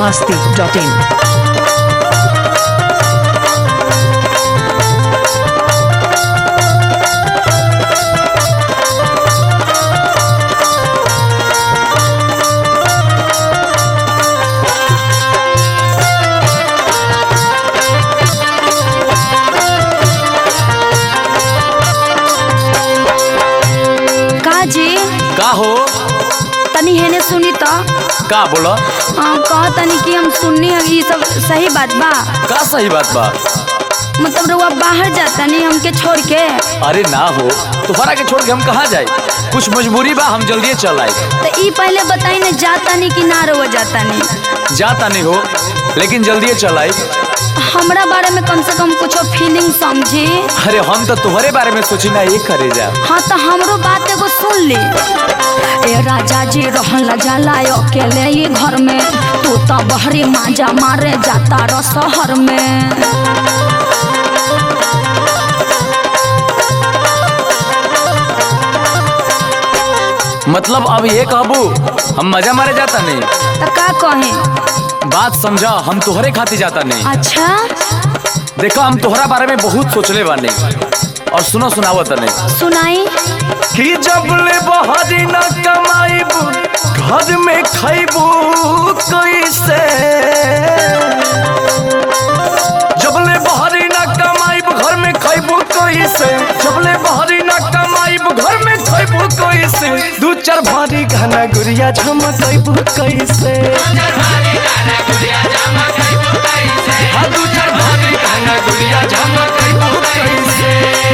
masti.in. का जी का हो तनी हेने सुनी तो का बोला कह तनी कि हम सुननी है ये सब सही बात बा का सही बात बा मतलब रउआ बाहर जाता नहीं हमके छोड़ के अरे ना हो तुम्हारा के छोड़ के हम कहाँ जाए कुछ मजबूरी बा हम जल्दी चल आए तो ई पहले बताई ना जाता नहीं कि ना रउआ जाता नहीं जाता नहीं हो लेकिन जल्दी चल आए हमरा बारे में कम से कम कुछ फीलिंग समझी अरे हम तो तुम्हारे बारे में सोची ना ये करे जा हाँ तो हमरो बात एगो सुन ली ए राजा जी रहला जाला अकेले ही घर में तू तो बहरी माजा मारे जाता र शहर में मतलब अब ये कहबू हम मजा मारे जाता नहीं तो का कहें बात समझा हम तुहरे खातिर जाता नहीं अच्छा देखो हम तुहरा बारे में बहुत सोचले बानी और सुनो सुनावत नहीं सुनाई कि जब ले बहरी न कमाइबू घर में खैबू कैसे जब ले बहरी न कमाइबू घर में खैबू कैसे जब ले बहरी न कमाइबू घर में खैबू कैसे दू चार भारी घना गुड़िया झमकैबू कैसे हाँ, दू चार भारी घना गुड़िया झमकैबू कैसे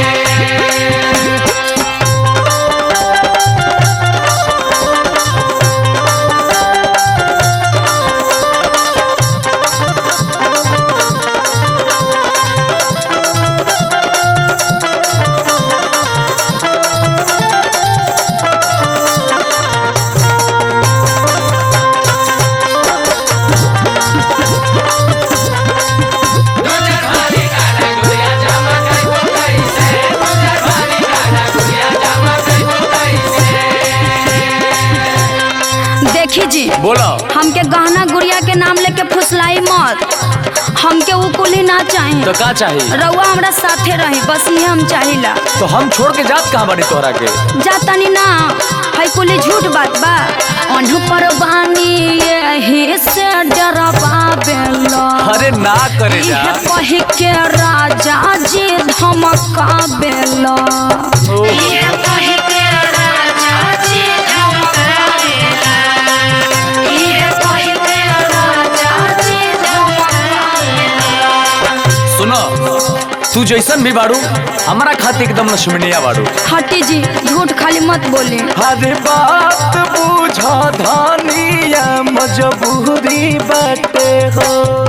देखी जी बोलो हमके गहना गुड़िया के नाम लेके फुसलाई मत हमके वो कुली ना चाही तो का चाहिए रउआ हमरा साथे रही बस ये हम चाहिला तो हम छोड़ के जात कहाँ बानी तोहरा के जातनी ना है कुली झूठ बात बा अनु पर बानी यही से डरबा बेला अरे ना करे जा इहे कही के राजा जी धमका बेला इहे कही के राजा जी धमका बेला इहे कही के राजा जी धमका बेला सुनो तू जैसन भी बाड़ू हमारा खातिर एकदम लक्ष्मणिया बाड़ू हटी जी झूठ खाली मत बोली हर बात बूझा धानिया मजबूरी बाटे हो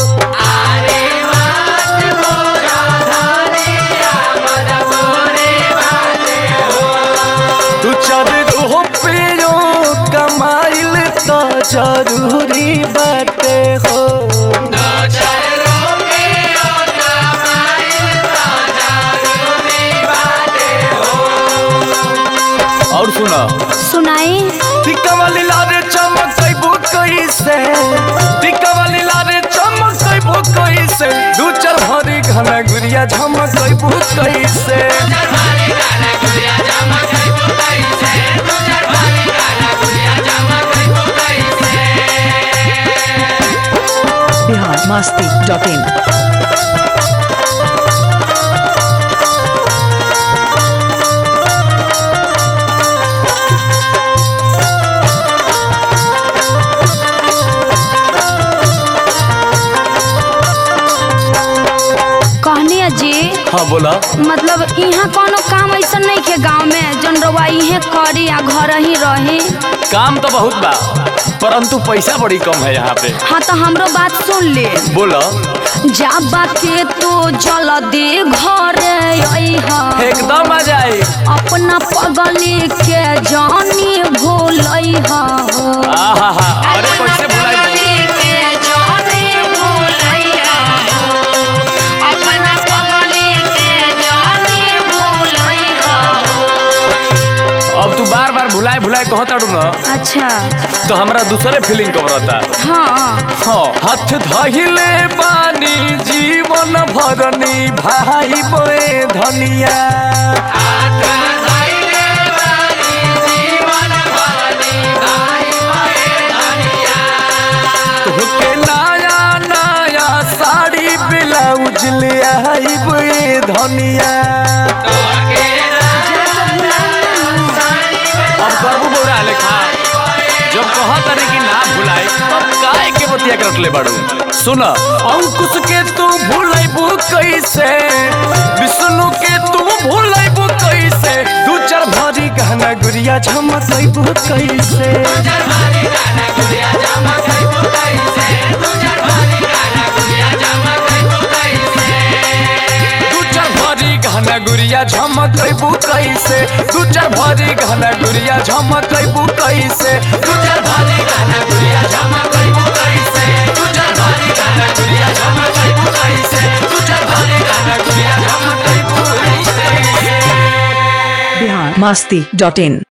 तू चार रुपयो कमाइल तो जरूरी बाटे हो और सुनो सुनाई टिक्का वाली लारे चमकैबो कैसे टिक्का वाली लारे चमकैबो कैसे दू चार भरी घना गुड़िया झमकैबो कैसे Bihar masti.in. कहनी जी हाँ बोला मतलब यहाँ कोनो काम ऐसा नहीं के गांव में जन रउआ इहे करी या घर ही रही काम तो बहुत बा परंतु पैसा बड़ी कम है यहाँ पे हाँ तो हमरो बात सुन ले बोला जाबा के तो जल्दी घरे अइहा एकदम आ जाए अपना पगली के जानी भूलइहा आहा हा अरे कैसे भुलाई अब तू बात बार बार भुलाए भुलाए कहत अड़ू न अच्छा तो हमरा दूसरे फीलिंग कबरता हाँ हाँ हाथ धहिले बानी जीवन भरनी भाई बोए धनिया तोहके नया नया साड़ी ब्लाउज ले आई बोए धनिया अब करबू बोरा लेखा जब कहत रही कि ना भुलाई तब काहे के बतिया करत ले बाड़ू सुन अंकुश के तू भुलाइबू कैसे विष्णु के तू भुलाइबू कैसे दू चार भारी गहना गुड़िया झमकैबू कैसे दू चार भारी गहना गुड़िया झमकैबू कैसे दू चार भारी गहना गुड़िया झमकैबू कैसे दू चार भारी गहना गुड़िया झमकैबू कैसे दू चार भारी गहना गुड़िया झमकैबू कैसे दू चार भारी गहना गुड़िया झमकैबू कैसे बिहार मस्ती डॉट इन